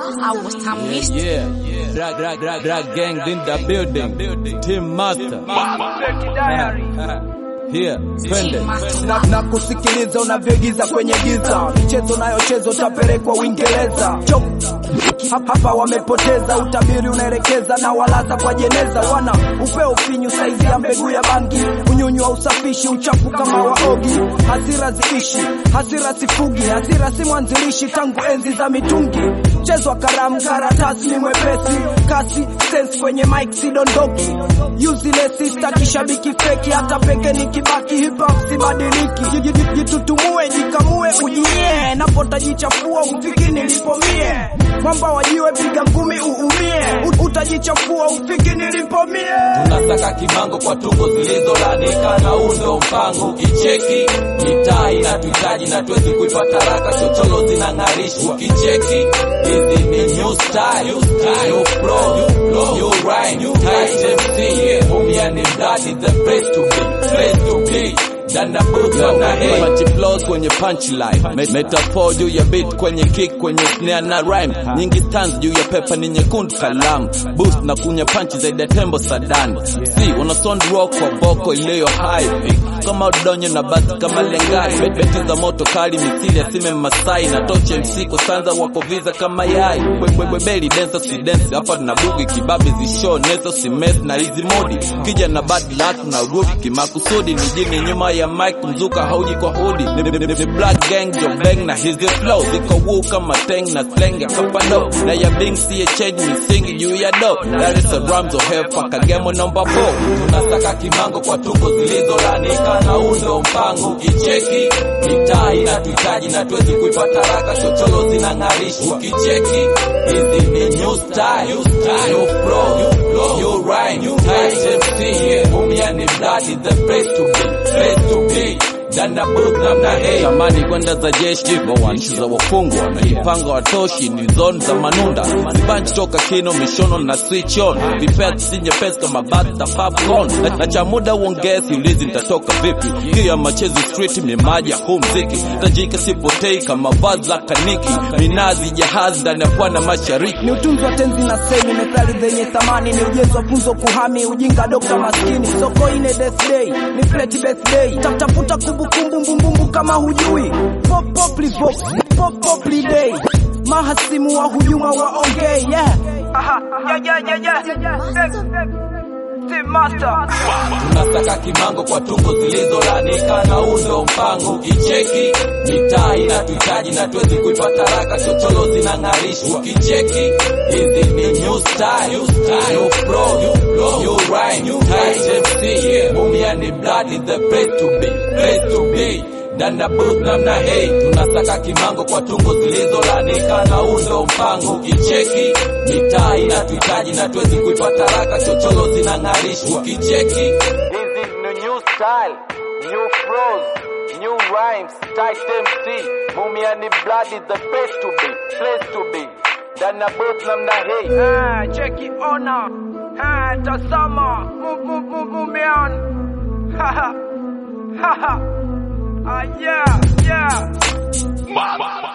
I was I missed Yeah, yeah. Drag, drag, drag, drag gang in the building. Team master. Here, twende. na, na kusikiliza unavyoigiza kwenye giza, michezo nayocheza utapelekwa Uingereza. Chok hapa hapa wamepoteza, utabiri unaelekeza na walaza kwa jeneza, wana upeo finyu saizi ya mbegu ya bangi, unyunyu wa usafishi, uchafu kama waogi, hasira ziishi, hasira sifugi, hasira si mwanzilishi tangu enzi za mitungi, chezwa karamu, karatasi ni mwepesi, kasi sense kwenye mic sidondoki, useless staki shabiki feki, hata peke nikibaki hip hop sibadiliki, Ji- ji- ji- jitutumue jikamue ujinyie, napotajichafua ufiki nilipomie, mwamba wajiwe piga ngumi uumie, U- utajichafua ufiki nilipomie. Tunasaka kimango kwa tungo zilizolanika na undo mpango kicheki mitaa inatuhitaji na tuwezi kuipata raka chocholo zinang'arishwa kicheki hizi ni new style new flow new rhyme tight MC umia ni mdadi the place to be place to be Danda buta na hey Punch flows kwenye punchline Me- Metaphor juu ya beat kwenye kick kwenye snare na rhyme Nyingi stands juu ya pepa ni nyekundu kalamu Boost na kunya punch zaidi ya tembo sadani Si una sound rock kwa boko iliyo high Kama udonyo na basi kama lengai Bet- Beti za moto kali misili ya sime masai Na toche MC kusanza wako visa kama yai Bwebwebeli densa si dance Hapa na bugi kibabi zishow Nezo si mess na hizi modi Kija na bad luck na rudi kimakusudi Ni jini nyuma ya mic mzuka hauji kwa hudi Ni, ni, ni, ni black gang jo bang na hizi flow Ziko woo kama teng na slang ya kapado Na ya bing siye change misingi juu ya do Dar es Salaam zo hepa kagemo number 4 Tunasaka kimango kwa tungo zilizolanika na undo mpango kicheki Mitaa inatuhitaji na tuwezi kuipata raka chocholo zinang'arishwa kicheki Hizi ni new style, new flow, new rhyme, tight MC Umia ni bloody the place to be, place to be Danda booth namna hey Tamani kwenda za jeshi Nchi za wafungwa Najipanga watoshi ni zone za manunda Sibanchi toka kino mishono na switch on Vipea si nyepesi kama bata popcorn na, na cha muda uongezi ulizi nitatoka vipi Kia machezi street mimaji ya huu mziki Tajika sipotei kama vazi la kaniki Minazi jahazi ndani ya pwani mashariki ni utunzi wa tenzi na semi, methali zenye thamani, ni ujenzi wa funzo kuhami, ujinga dokta maskini, soko ine death day, ni plate birthday, tafuta kumbukumbu mbumbumbu kama hujui, pop pop livox, pop pop day, mahasimu wa hujuma waongee, yeah. Aha, yeah, yeah, yeah, yeah. Team Master. tunasaka kimango kwa tungo zilizolanika na undo mpango kicheki mitaa inatuhitaji na tuwezi kuipata raka chocholo zinang'arishwa kicheki hizi ni new style, new flow, new rhyme, tight MC umia ni bloody the place to be, place to be Danda booth namna hey tunasaka kimango kwa tungo zilizolanika na undo mpango kicheki mitaa inatuhitaji na tuwezi kuipata raka chocholo zinang'arishwa kicheki Hizi ni new style, new flows, new rhymes, tight MC Mumia ni bloody the place to be, place to be Danda booth namna hey Eh, cheki ona. Eh, tazama. Move, move, move, move me on. Haha. Haha. Ah, yeah, yeah.